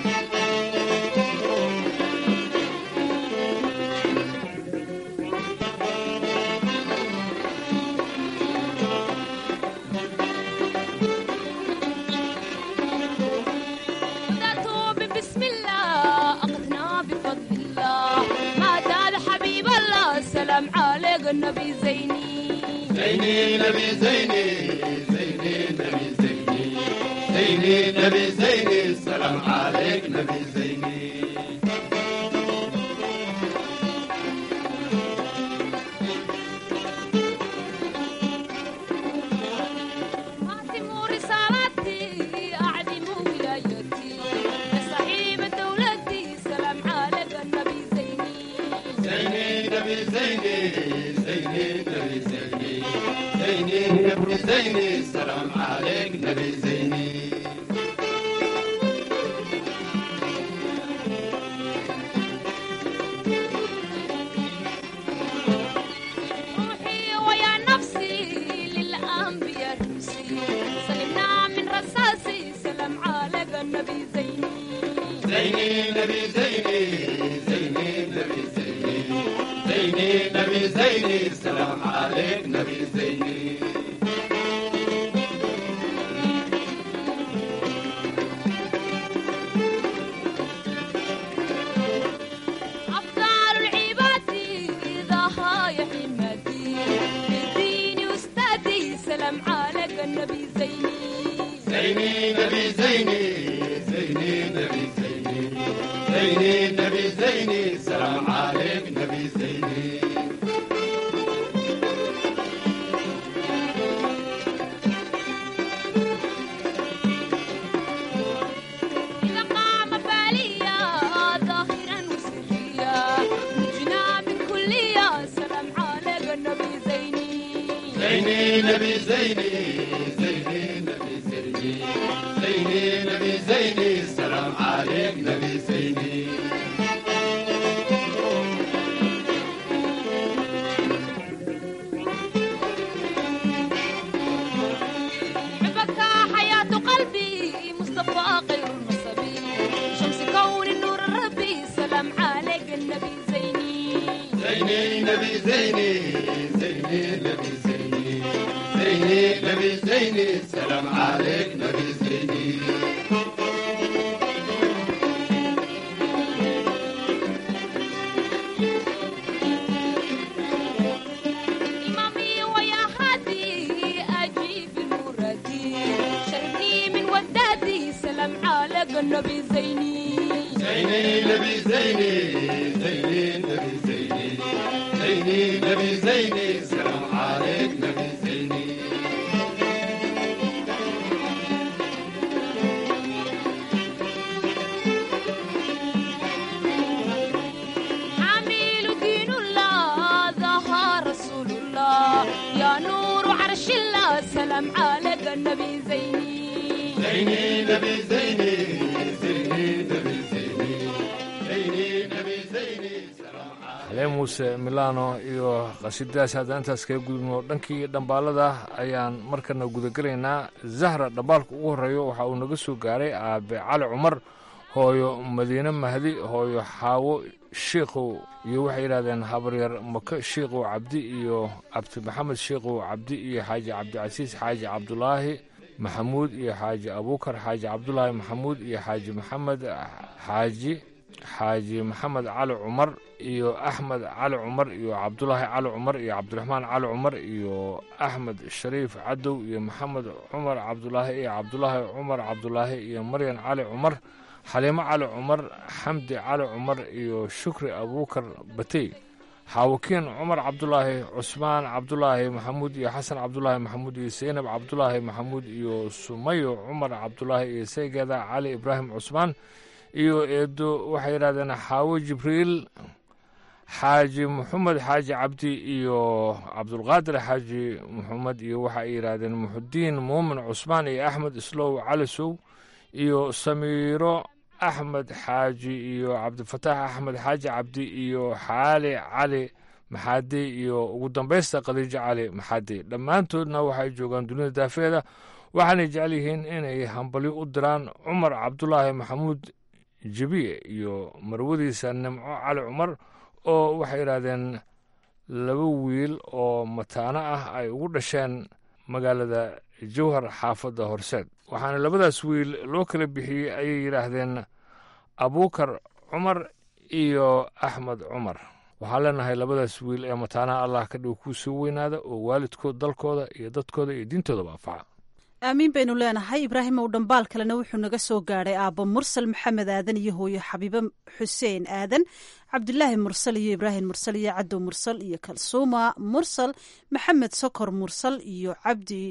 بدأت بسم الله أخذنا بفضل الله ما زال حبيب الله سلام عليك النبي زيني زيني نبي زيني زيني نبي زيني زيني نبي زيني سلام عليك نبي زيني نبي زيني سلام عليك نبي زيني روحي ويا نفسي للأنبياء رمسي سلمنا من رصاصي سلام عليك النبي زيني زيني نبي زيني زيني نبي زيني زيني نبي زيني سلام عليك نبي زيني أفضل العباد ذا يا حمادي ديني أستاذي سلام عليك النبي زيني زيني نبي زيني زيني نبي زيني زيني نبي زيني سلام عليك نبي زيني إذا قام باليا ظاهرا وسريا نجنا من كلية سلام عليك النبي زيني زيني نبي زيني زيني نبي زيني زيني نبي زيني سلام عليك نبي زيني حبك حياة قلبي مصطفى غير النصبي شمس كون النور الربي سلام عليك النبي زيني زيني نبي زيني زيني نبي زيني زيني نبي زيني سلام عليك نبي زيني إمامي ويا هادي أجيب المرادي شربني من ودادي سلام عليك النبي زيني زيني نبي زيني زيني نبي زيني زيني نبي زيني سلام عليك نبي زيني حامل دين الله ظهر رسول الله يا نور عرش الله سلام عليك النبي زيني زيني نبي زيني زيني نبي زيني زيني نبي زيني سلام xaleen muuse milano iyo qasiidadaas haddaan intaas kaga gudubno dhankii dhambaalada ayaan markana gudagelaynaa zahra dhambaalka ugu horreeyo waxa uu naga soo gaaray aabe cali cumar hooyo madiine mahdi hooyo xaawo shiikhow iyo waxay yidhahdeen habaryar maka shiikhow cabdi iyo cabdi maxamed shiikhow cabdi iyo xaaji cabdicasiis xaaji cabdulaahi maxamuud iyo xaaji abuukar xaaji cabdulaahi maxamuud iyo xaaji maxamed xaaji xaaji maxamed cali cumar iyo axmed cali cumar iyo cabdulaahi cali cumar iyo cabdiraxmaan cali cumar iyo axmed shariif cadow iyo maxamed cumar cabdulaahi iyo cabdulaahi cumar cabdulaahi iyo maryan cali cumar xaliimo cali cumar xamdi cali cumar iyo shukri abuukar batey xaawakiin cumar cabdulaahi cusmaan cabdulaahi maxamuud iyo xasan cabdulaahi maxamuud iyo seynab cabdulaahi maxamuud iyo sumayo cumar cabdulaahi iyo saygeeda cali ibraahim cusmaan iyo eedo waxay yidhahdeen xaawo jibriil xaaji maxamed xaaji cabdi iyo cabdulqaadir xaaji maxamed iyo waxa ay yidhaahdeen muxudiin muumin cusmaan iyo axmed islow calisow iyo samiiro axmed xaaji iyo cabdifataax axmed xaaji cabdi iyo xaali cali maxaadi iyo ugu dambaysta khadiijo cali maxaadi dhammaantoodna waxay joogaan dunida daafeeda waxaanay jecel yihiin inay hambalyo u diraan cumar cabdulaahi maxamuud jebiye iyo marwadiisa nimco cali cumar oo waxay yidhaahdeen laba wiil oo mataano ah ay ugu dhasheen magaalada jowhar xaafadda horseed waxaana labadaas wiil loo kala bixiyey ayay yidhaahdeen abuukar cumar iyo axmed cumar waxaan leenahay labadaas wiil ee mataanaha allah ka dhigo kuu soo weynaada oo waalidkood dalkooda iyo dadkooda iyo diintoodaba anfaca aamiin baynu leenahay ibraahim ow dhambaal kalena wuxuu naga soo gaadhay aabbo mursal maxamed aadan iyo hooyo xabiibe xuseen aadan cabdulaahi mursal iyo ibraahim mursal iyo cadow mursal iyo kalsuuma mursal maxamed sokor mursal iyo cabdi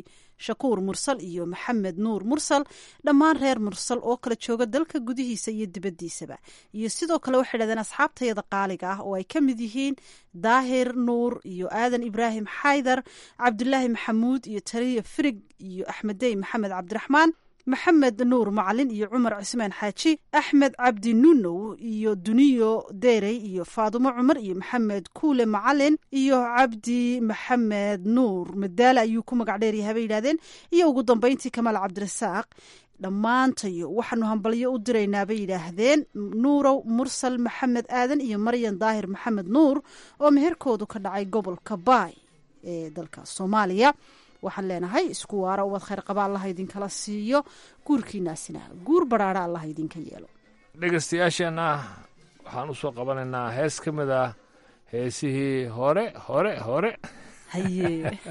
shakuur mursal iyo maxamed nuur mursal dhammaan reer mursal oo kala jooga dalka gudihiisa iyo dibaddiisaba iyo sidoo kale waxay dhahdeen asxaabtayada qaaliga ah oo ay ka mid yihiin daahir nuur iyo aadan ibraahim xaydar cabdulaahi maxamuud iyo taliya firig iyo axmedey maxamed cabdiraxmaan maxamed nuur macalin iyo cumar cismaan xaaji axmed cabdi nunow iyo duniyo deerey iyo faadumo cumar iyo maxamed kuule macalin iyo cabdi maxamed nuur madaale ayuu ku magac dheeryahay bay yidhahdeen iyo ugu dambeyntii kamaal cabdirasaaq dhammaantayo waxaanu hambalyo u diraynaa bay yidhaahdeen nuurow mursal maxamed aadan iyo maryan daahir maxamed nuur oo meherkoodu ka dhacay gobolka baay ee dalka soomaaliya waxaan leenahay isku waara ubad khayr qaba allaha idinkala siiyo guurkiinaasina guur baraara allaha idinka yeelo dhegaystayaasheenna waxaan u soo qabanaynaa hees ka mid ah heesihii hore hore hore haye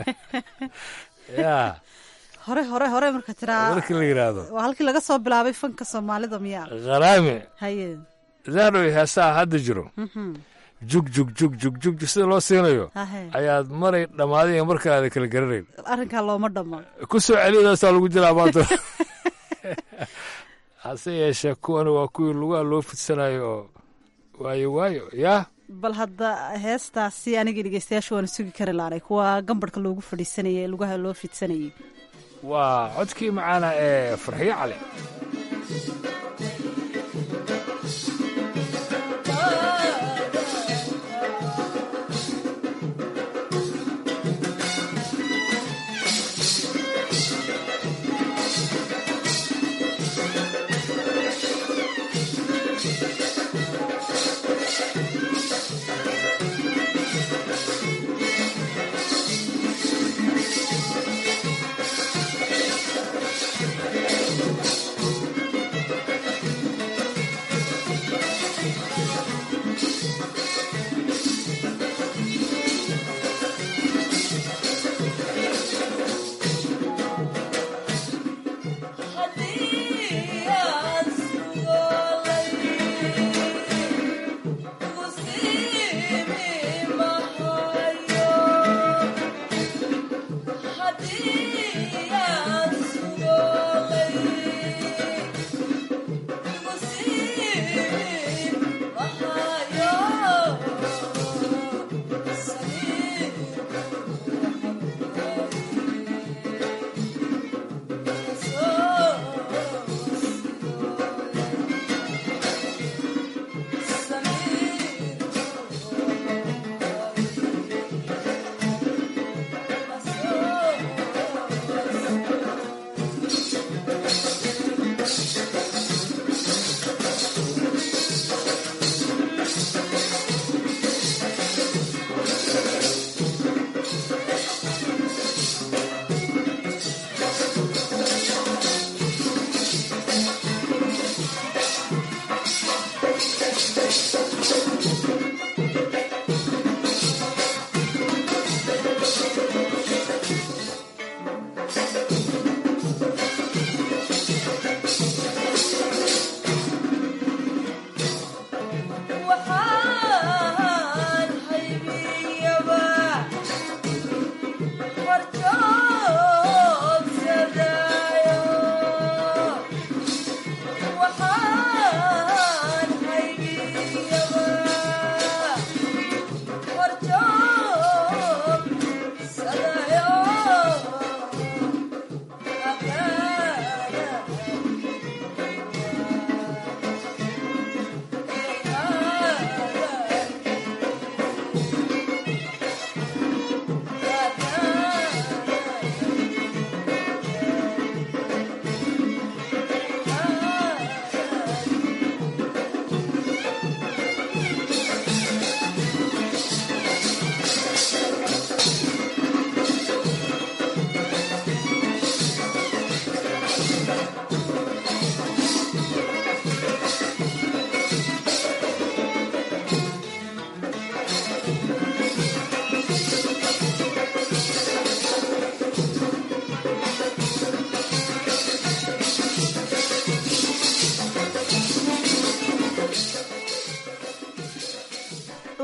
ya hore hore hore marka tiraa markii la yidhaahdo waa halkii laga soo bilaabay fanka soomaalida miyaa kharaami haye zahroy heesaha hadda jiro Mhm. jug jug jug jug jug jug sida loo siinayo Hahe. ayaad maray dhammaaday iyo markaada kala garanayn arrinkaa looma dhammo ku soo celiyadaasaa lagu jiraa maanta hase yeeshee kuwani waa kuwii lugaha loo fidsanayo oo waayo waayo yaa bal hadda heestaasi aniga dhegeystayaasha waana sugi kari laanay kuwa gambarhka loogu fadhiisanayay ee lugaha loo fidsanayay waa codkii macaana ee farxiyo cali haddii aan sugolay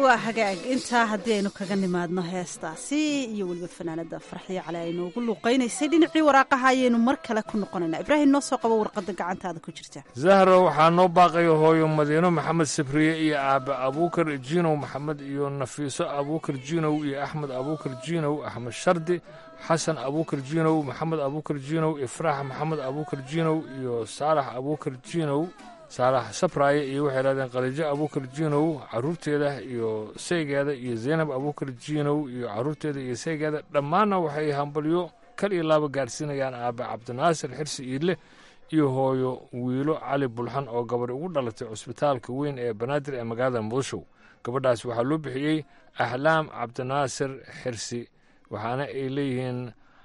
waa hagaag intaa haddii aynu kaga nimaadno heestaasi iyo weliba fanaanada farxiyo cali ay noogu luuqaynaysay dhinacii waraaqaha ayaynu mar kale ku noqonaynaa ibraahim noo soo qabo warqadda gacantaada ku jirta zahro waxaa noo baaqaya hooyo madiino maxamed sabriye iyo aabe abuukar jinow maxamed iyo nafiiso abuukar jinow iyo axmed abuukar jinow axmed shardi xasan abuukar jinow maxamed abuukar jinow ifraax maxamed abuukar jinow iyo saalax abuukar jinow saalax sabraaye iyo waxay dhahdeen khaliijo abuukar jinow caruurteeda iyo saygeeda iyo zaynab abuukar jinow iyo caruurteeda iyo saygeeda dhammaanna waxay hambalyo kal iyo laaba gaadhsiinayaan aabe cabdinaasir xirsi iidle iyo hooyo wiilo cali bulxan oo gabadh ugu dhalatay cusbitaalka weyn ee banaadir ee magaalada muqdisho gabadhaas waxaa loo bixiyey axlaam cabdinaasir xirsi waxaana ay leeyihiin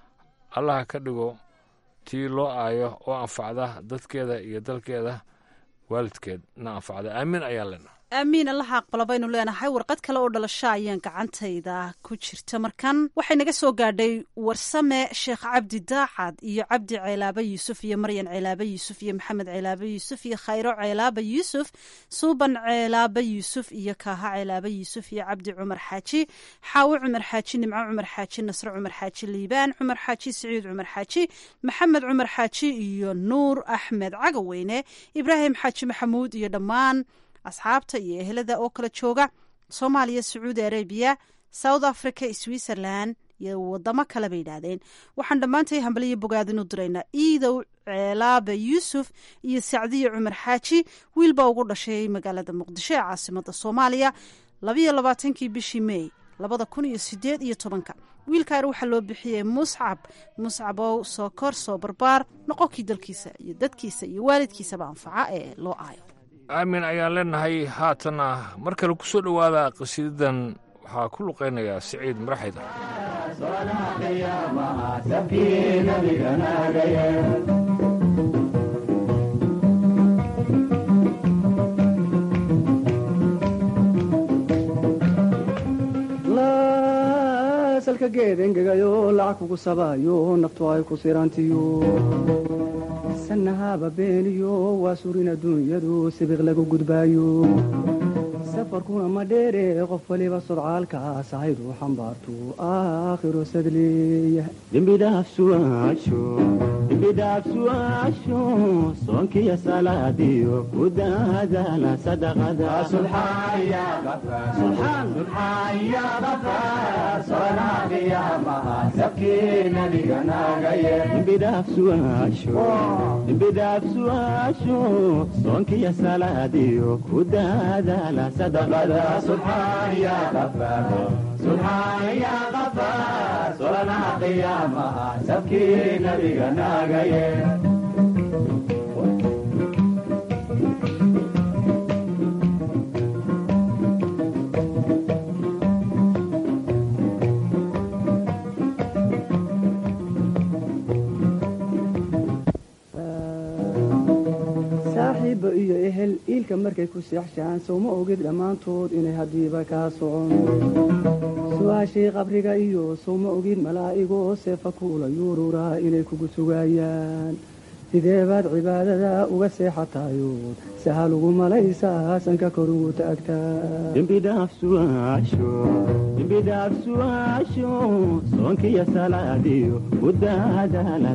allaha ka dhigo tii loo aayo oo anfacda dadkeeda iyo dalkeeda waalidkeed na anfacda aamiin ayaan leenaha aamiin allaha aqbala baynu leenahay warqad kale oo dhalasho ayaan gacantayda ku jirta markan waxay naga soo gaadhay warsame sheekh cabdi daacad iyo cabdi ceelaaba yuusuf iyo maryan ceelaaba yuusuf iyo maxamed ceelaaba yuusuf iyo khayro ceelaaba yuusuf suuban ceelaaba yuusuf iyo kaaha ceelaaba yuusuf iyo cabdi cumar xaaji xaawo cumar xaaji nimco cumar xaaji nasre cumar xaaji liibaan cumar xaaji siciid cumar xaaji maxamed cumar xaaji iyo nuur axmed cagaweyne ibraahim xaaji maxamuud iyo dhammaan asxaabta iyo ehelada oo kala jooga soomaaliya sacuudi arabiya south africa switzerland iyo wadamo kale bay yidhaahdeen waxaan dhammaantay hambaliyo bogaadin u diraynaa iidow ceelaabe yuusuf iyo sacdiye cumar xaaji wiilbaa ugu dhashay magaalada muqdisho ee caasimada soomaaliya labayo labaatankii bishii mey labada kun iyo sideed iyo tobanka wiilkaan waxaa loo bixiyey muscab muscabow soo kor soo barbaar noqonkii dalkiisa iyo dadkiisa iyo waalidkiisaba anfaca ee loo aayo aamin ayaan leenahay haatanna mar kale ku soo dhowaada qasiidadan waxaa ku luqaynayaa siciid maraxida salka geed engegayo lacag kugu sabaayo naftu ay ku sirantiyo sanahaba beeniyo waa surin adduunyadu sibiq lagu gudbaayo safarkuna ma dheere qof waliba sodcaalkaas ahaydu xambaartu aakhiro sadleeya dembidhaafsuaasho soonkiyo salaadiyo ku daadaala dembidhaafsuaasho soonkiyo salaadiyo ku daadaala solanaha qiyaamaha sabkii nabiga naagaye saaxiibba iyo ehel iilka markay ku seexshaan sowma ogid dhammaantood inay haddiiba kaa socon su-aashii qabriga iyo sowma ogid malaa'igoo seefa kuula yuururaa inay kugu sugaayaan sidee baad cibaadada uga seexatayood sahal ugu malaysaa sanka kor ugu taagtaadembidhaafsuaasho soonkiyo salaadiyo ku daadaala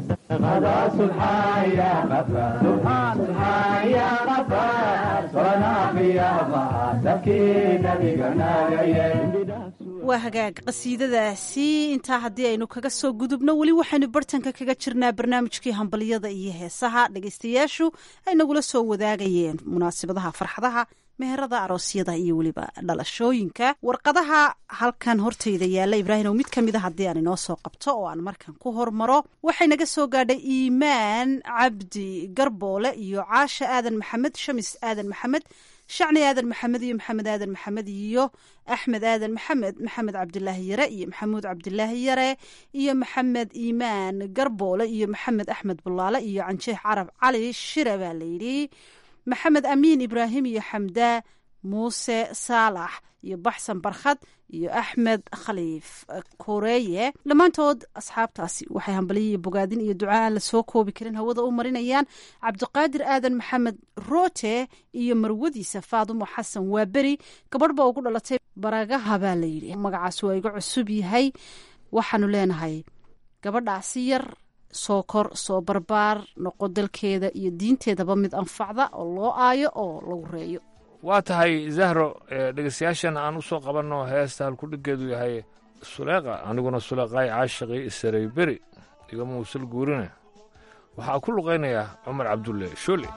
waa hagaag qasiidadaasi intaa haddii aynu kaga soo gudubno weli waxaynu bartanka kaga jirnaa barnaamijkii hambalyada iyo heesaha dhegaystayaashu ay nagula soo wadaagayeen munaasabadaha farxadaha meherada aroosyada iyo weliba dhalashooyinka warqadaha halkan hortayda yaalla ibraahim oo mid ka mida haddii aan inoo soo qabto oo aan markan ku hormaro waxay naga soo gaadhay iimaan cabdi garboole iyo caasha aadan maxamed shamis aadan maxamed shacni aadan maxamed iyo maxamed aadan maxamed iyo axmed aadan maxamed maxamed cabdilaahi yare iyo maxamuud cabdilaahi yare iyo maxamed iimaan garboole iyo maxamed axmed bulaale iyo canjeex carab cali shire baa layidhi maxamed amiin ibraahim iyo xamdaa muuse saalax iyo baxsan barkhad iyo axmed khaliif koreeye dhammaantood asxaabtaasi waxay hambaliyiiyo bogaadin iyo duca aan la soo koobi karin hawada u marinayaan cabdiqaadir aadan maxamed roote iyo marwadiisa faadumo xasan waaberi gabadh ba ugu dhalatay baragaha baa la yidhi magacaas waa iga cusub yahay waxaanu leenahay gabadhaasi yar soo kor soo barbaar noqo dalkeeda iyo diinteedaba mid anfacda oo loo aayo oo lagu reeyo waa tahay zahro dhegeystayaashan aan u soo qabanno heesta halkudhigeedu yahay suleeqa aniguna suleeqaay caashiqii isaray beri igama usul guurine waxaa ku luqaynayaa cumar cabdulle shoole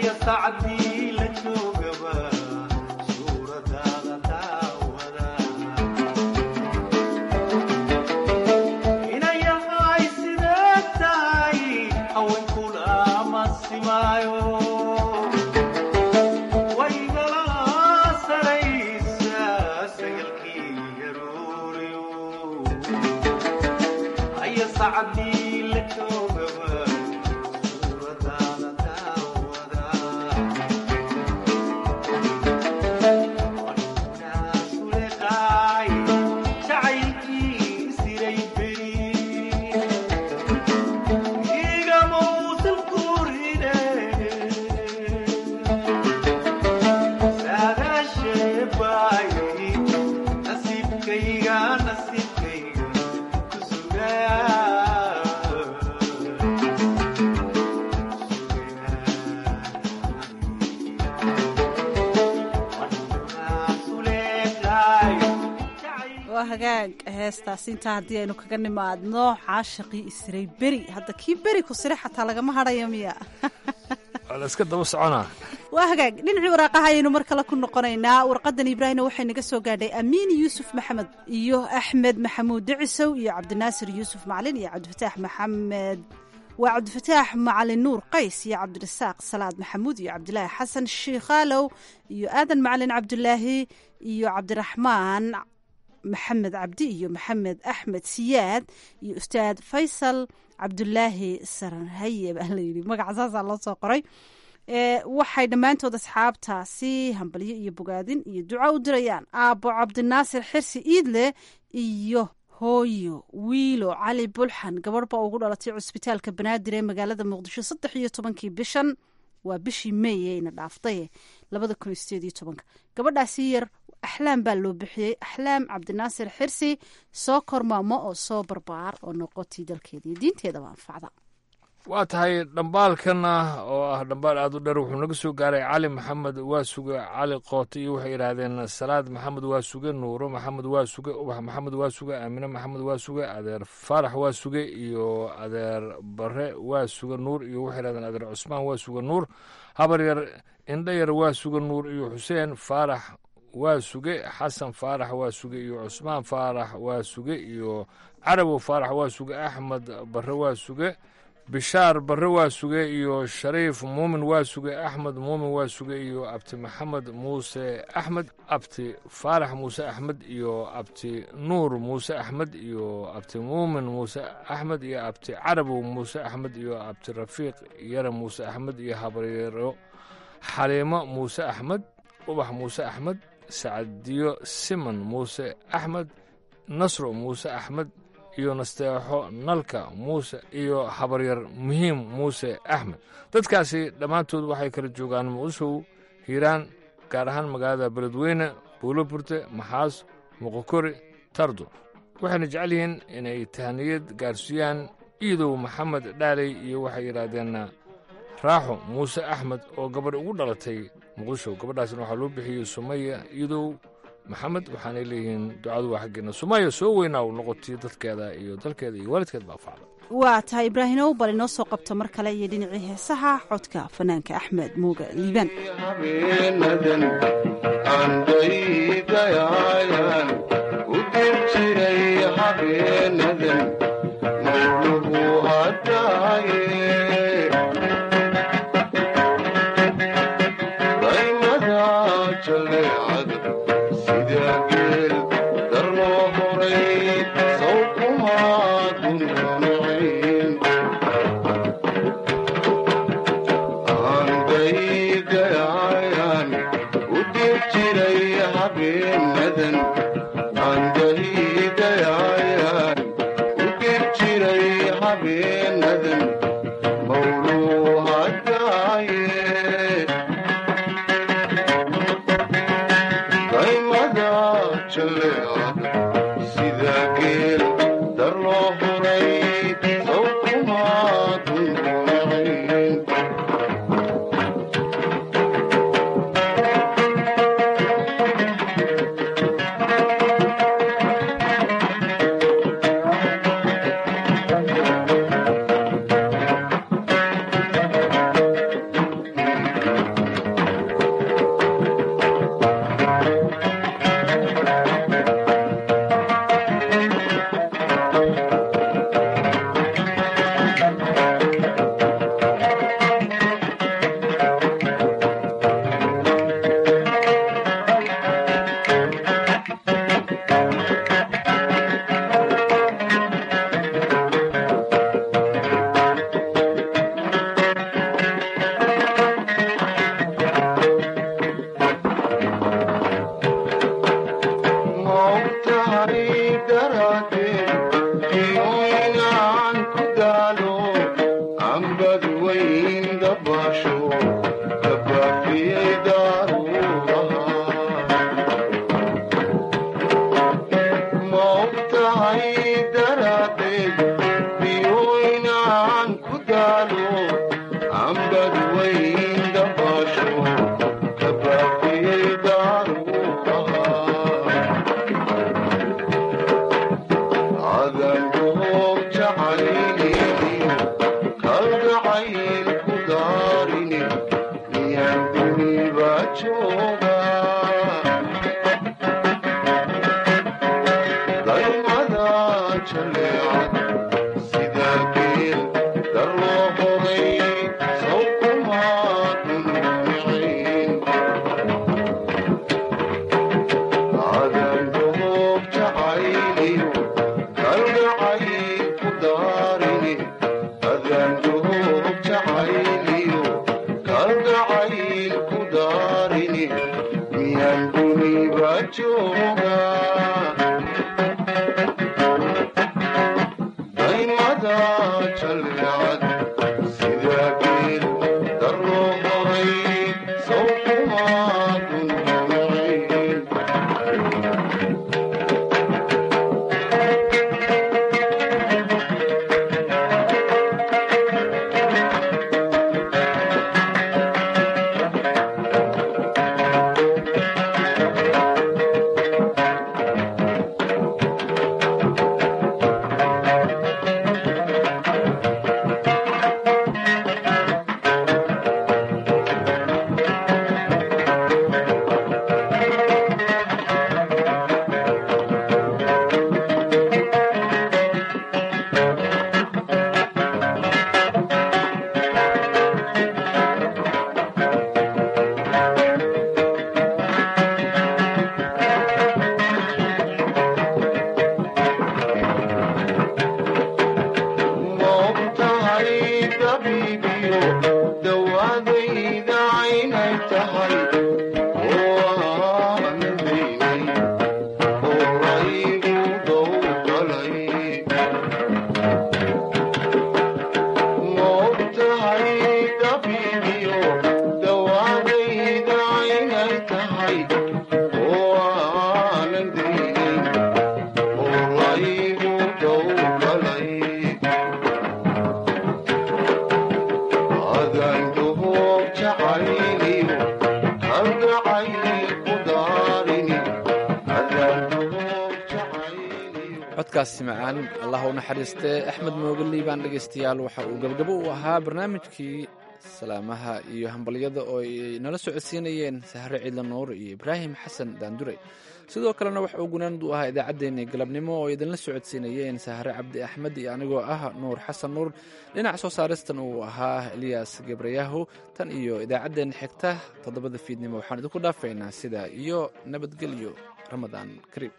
waa hagaag heestaas intaa haddii aynu kaga nimaadno caashaqii isray beri hadda kii beri ku sire xataa lagama hadhayo miya waa la iska daba soconaa waa hagaag dhinacii waraaqaha ayaynu mar kale ku noqonaynaa warqadan ibraahimna waxay naga soo gaadhay amiin yuusuf maxamed iyo axmed maxamuud dicisow iyo cabdinaasir yuusuf macalin iyo cabdifataax maxamed waa cabdifataax macalin nuur qays iyo cabdirasaaq salaad maxamuud iyo cabdilaahi xasan shiikhaalow iyo aadan macalin cabdulaahi iyo cabdiraxmaan maxamed cabdi iyo maxamed axmed siyaad iyo ustaad faysal cabdulaahi saranhaye baa layidhi magaca saasaa loo soo qoray waxay dhammaantood asxaabtaasi hambalyo iyo bogaadin iyo duco u dirayaan aabbo cabdinaasir xirsi iidle iyo hooyo wiilo cali bulxan gabadh baa ugu dhalatay cusbitaalka banaadir ee magaalada muqdisho saddex iyo tobankii bishan waa bishii meey ayna dhaaftay labada kun iyo sideed iyo tobanka gabadhaasi yar axlaam baa loo bixiyey axlaam cabdinaasir xirsi soo kormaamo oo soo barbaar oo noqotii dalkeeda iyo diinteedaba anfacda waa tahay dhambaalkana oo ah dhambaal aad u dheer wuxuu naga soo gaaray cali maxamed waa suge cali koote iyo waxay yidhaahdeen salaad maxamed waa suge nuuro maxamed waa suge ubax maxamed waa suge aamine maxamed waa suge adeer faarax waa suge iyo adeer bare waa suge nuur iyo waxay yidhahdeen adeer cusmaan waa suge nuur habar yar indho yar waa suge nuur iyo xuseen faarax waa suge xasan faarax waa suge iyo cusmaan faarax waa suge iyo carabow faarax waa suge axmed bare waa suge bishaar barre waa suge iyo shariif muumin waa suge axmed muumin waa suge iyo abti maxamed muuse axmed abti faarax muuse axmed iyo abti nuur muuse axmed iyo abti muumin muuse axmed iyo abti carabow muuse axmed iyo abti rafiiq yare muuse axmed iyo habaryaro xaliimo muuse axmed ubax muuse axmed sacadiyo siman muuse axmed nasro muuse axmed iyo nasteexo nalka muuse iyo habaryar muhiim muuse axmed dadkaasi dhammaantood waxay kala joogaan muqdishow hiiraan gaar ahaan magaalada beledweyne buulo burte maxaas muqokori tardo waxayna jecel yihiin inay tahaniyad gaarsiiyaan iidow maxamed dhaaley iyo waxay yidhaahdeen raaxo muuse axmed oo gabadh ugu dhalatay muqdisho gabadhaasna waxaa loo bixiyey sumaya iidow maxamed waxaanay leeyihiin ducadu waa xaggeena sumaya soo weynaa u noqotay dadkeeda iyo dalkeeda iyo waalidkeed baa facda waa tahay ibraahimow bal inoo soo qabto mar kale iyo dhinacii heesaha codka fanaanka axmed muuga liibaan Thank you. codkaasi macaan allah u naxariistee axmed moogeli baan dhegaystayaal waxa uu gabgabo u ahaa barnaamijkii salaamaha iyo hambalyada oo ay nala socodsiinayeen sahre ciidla nuur iyo ibraahim xasan daandure sidoo kalena waxa uu gunaand u ahaa idaacaddeenii galabnimo oo idinla socodsiinayeen sahre cabdi axmed iyo anigoo ah nuur xasan nuur dhinac soo saaristan uu ahaa eliyas gebrayahu tan iyo idaacaddeenna xigta toddobada fiidnimo waxaan idinku dhaafaynaa sidaa iyo nabadgelyo ramadaan kariim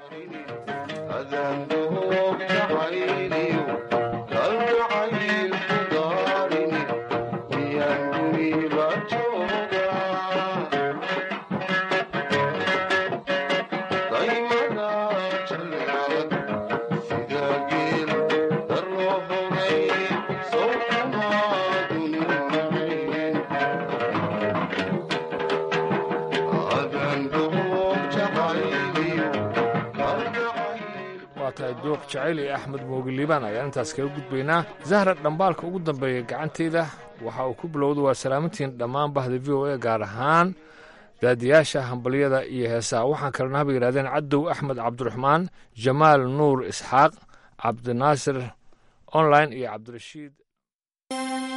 duuq jacayl iyo axmed moogiliibaan ayaan intaas kaga gudbaynaa zahra dhambaalka ugu dambeeya gacanteyda waxa uu ku bilowda waa salaamantiin dhammaan bahda v o a gaar ahaan daadiyaasha hambalyada iyo heesaha waxaan kalena haba yidhahdeen cadow axmed cabdiraxmaan jamaal nuur isxaaq cabdinaasir online iyo cabdirashiid